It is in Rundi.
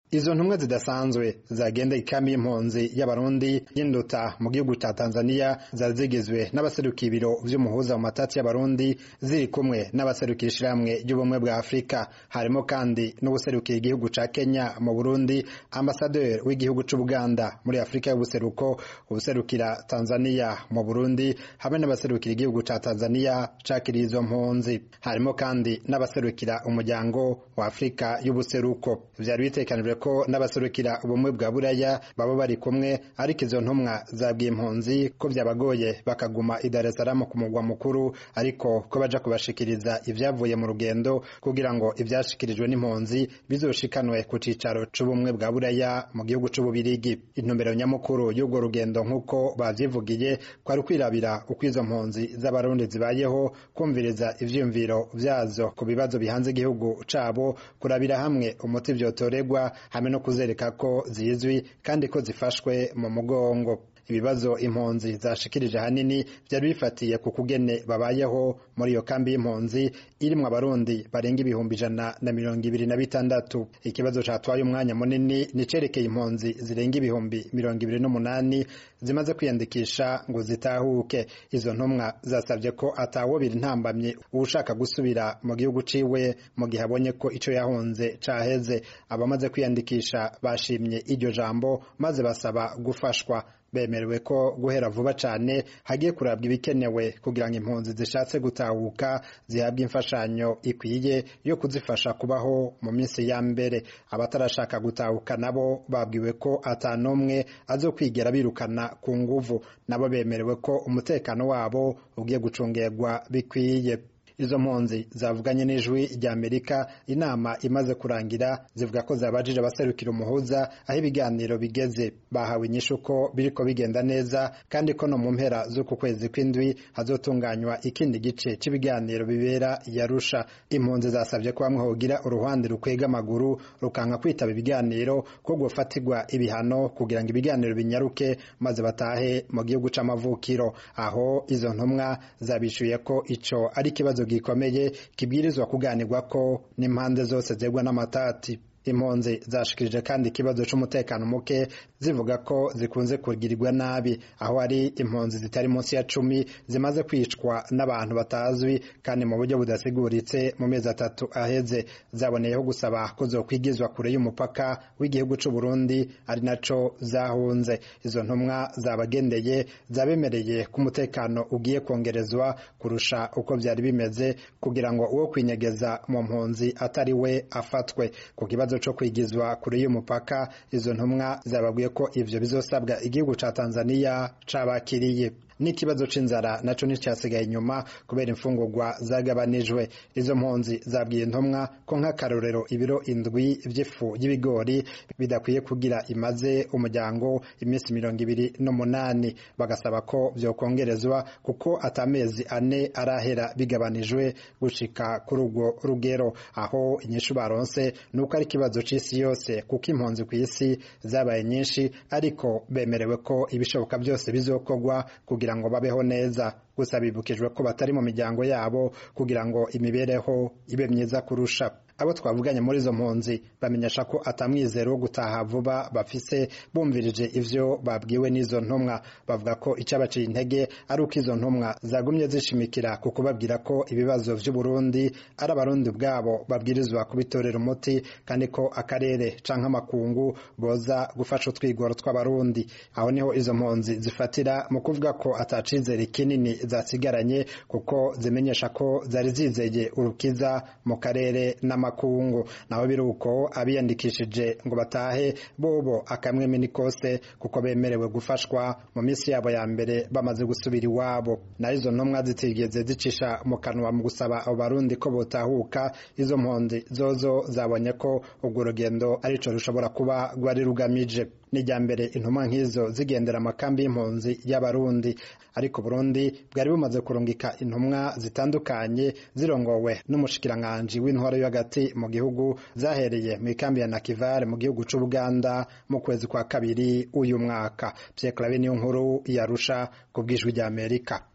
izo ntumwa zidasanzwe zagenda ikambi y'impunzi y'abarundi y'induta mu gihugu ca tanzania zari zigizwe n'abaserukiye ibiro vy'umuhuza mu matati y'abarundi ziri kumwe n'abaserukiye ishirahamwe ry'ubumwe bwa afurika harimo kandi n'ubuserukiye igihugu ca kenya mu burundi ambasaderi w'igihugu c'ubuganda muri afurika y'ubuseruko ubuserukira tanzania mu burundi hamwe n'abaserukira igihugu ca tanzania cakiriye izo mpunzi harimo kandi n'abaserukira umuryango wa afurika y'ubuseruko vyari bitekanijwe ko n'abaserukira ubumwe bwa buraya baba bari kumwe ariko izo ntumwa zabwiye impunzi ko vyabagoye bakaguma i Dar es Salaam ku mugwa mukuru ariko ko baja kubashikiriza ivyavuye mu rugendo kugira ngo ivyashikirijwe n'impunzi bizoshikanwe ku cicaro c'ubumwe bwa buraya mu gihugu c'ububirigi intumbero nyamukuru y'urwo rugendo nk'uko bavyivugiye kwari kwirabira uko izo mpunzi z'abarundi zibayeho kumviriza ivyiyumviro vyazo ku bibazo bihanze igihugu cabo kurabira hamwe umuti vyotoregwa hamwe no kuzereka ko zizwi kandi ko zifashwe mu mugongo ibibazo impunzi zashikirije hanini vyari bifatiye ku kugene babayeho muri iyo kambi y'impunzi irimwo abarundi barenga ibihumbi ijana na mirongo ibiri na bitandatu ikibazo catwaye umwanya munini nicerekeye impunzi zirenga ibihumbi mirongo ibiri n'umunani zimaze kwiyandikisha ngo zitahuke izo ntumwa zasabye ko atawobira intambamye uwushaka gusubira mu gihugu ciwe mu gihe abonye ko ico yahunze caheze abamaze kwiyandikisha bashimye iryo jambo maze basaba gufashwa bemerewe ko guhera vuba cane hagiye kurabwa ibikenewe kugira ngo impunzi zishatse gutahuka zihabwe imfashanyo ikwiye yo kuzifasha kubaho mu minsi ya mbere abatarashaka gutahuka nabo babwiwe ko atanumwe azokwigera birukana ku nguvu nabo bemerewe ko umutekano wabo ugiye gucungerwa bikwiye izo mpunzi zavuganye n'ijwi rya amerika inama imaze kurangira zivuga ko zabajije abaserukira umuhuza aho ibiganiro bigeze bahawe inyishu ko biriko bigenda neza kandi ko no mu mpera z'uku kwezi kw'indwi hazotunganywa ikindi gice cy'ibiganiro bibera yarusha impunzi zasabye ko bamwe hogira uruhande rukwega amaguru rukanka kwitaba ibiganiro ko gufatirwa ibihano kugira ngo ibiganiro binyaruke maze batahe mu gihugu c'amavukiro aho izo ntumwa zabishuye ko ico ari ikibazo gikomeye kibwirizwa kuganirwa ko n'impande zose zegwa n'amatati impunzi zashikirije kandi ikibazo c'umutekano muke zivuga ko zikunze kugirirwa nabi aho ari impunzi zitari munsi ya cumi zimaze kwicwa n'abantu batazwi kandi mu buryo budasiguritse mu mezi atatu aheze zaboneyeho gusaba ko zokwigizwa kure y'umupaka w'igihugu c'u Burundi ari naco zahunze izo ntumwa zabagendeye zabemereye ko umutekano ugiye kongerezwa kurusha uko vyari bimeze kugira ngo uwo kwinyegeza mu mpunzi atari we afatwe ku kibazo co kwigizwa kure y'umupaka izo ntumwa zababwiye ko ivyo bizosabwa igihugu ca Tanzania cabakiriye n'ikibazo c'inzara naco nticyasigaye inyuma kubera imfungurwa zagabanijwe izo mpunzi zabwiye intumwa ko nk'akarorero ibiro indwi vy'ifu y'ibigori bidakwiye kugira imaze umuryango iminsi mirongo ibiri n'umunani bagasaba ko vyokongerezwa kuko atamezi ane arahera bigabanijwe gushika kuri urwo rugero aho inyishu baronse nuko ari ikibazo c'isi yose kuko impunzi ku isi zabaye nyinshi ariko bemerewe ko ibishoboka byose bizokorwa kugira ngo babeho neza gusa bibukijwe ko batari mu miryango yabo kugira ngo imibereho ibe myiza kurusha abo twavuganye muri izo mpunzi bamenyesha ko atamwizero wo gutaha vuba bafise bumvirije ivyo babwiwe n'izo ntumwa bavuga ko icabaciye intege ari uko izo ntumwa zagumye zishimikira ku kubabwira ko ibibazo vy'uburundi ari abarundi ubwabo babwirizwa kubitorera umuti kandi ko akarere canke amakungu boza gufasha utwigoro tw'abarundi aho niho izo mpunzi zifatira mu kuvuga ko atacizere kinini zasigaranye kuko zimenyesha ko zari zizeye urukiza mu karere n'ama makungu naho biruko abiyandikishije ngo batahe bobo akamweme ni kose kuko bemerewe gufashwa mu minsi yabo ya mbere bamaze gusubira iwabo naho izo ntumwa zitigeze zicisha mu kanwa mu gusaba abo barundi ko botahuka izo mpunzi zozo zabonye ko urwo rugendo arico rushobora kuba rwari rugamije n'ijya mbere intumwa nk'izo zigendera amakambi y'impunzi y'abarundi ariko Burundi bwari bumaze kurungika intumwa zitandukanye zirongowe n'umushikiranganji w'intwaro yo hagati mu gihugu zahereye mu ikambi ya Nakivale mu gihugu c'u Buganda mu kwezi kwa kabiri uyu mwaka Pierre Claver niyo nkuru yarusha ku bwijwi rya Amerika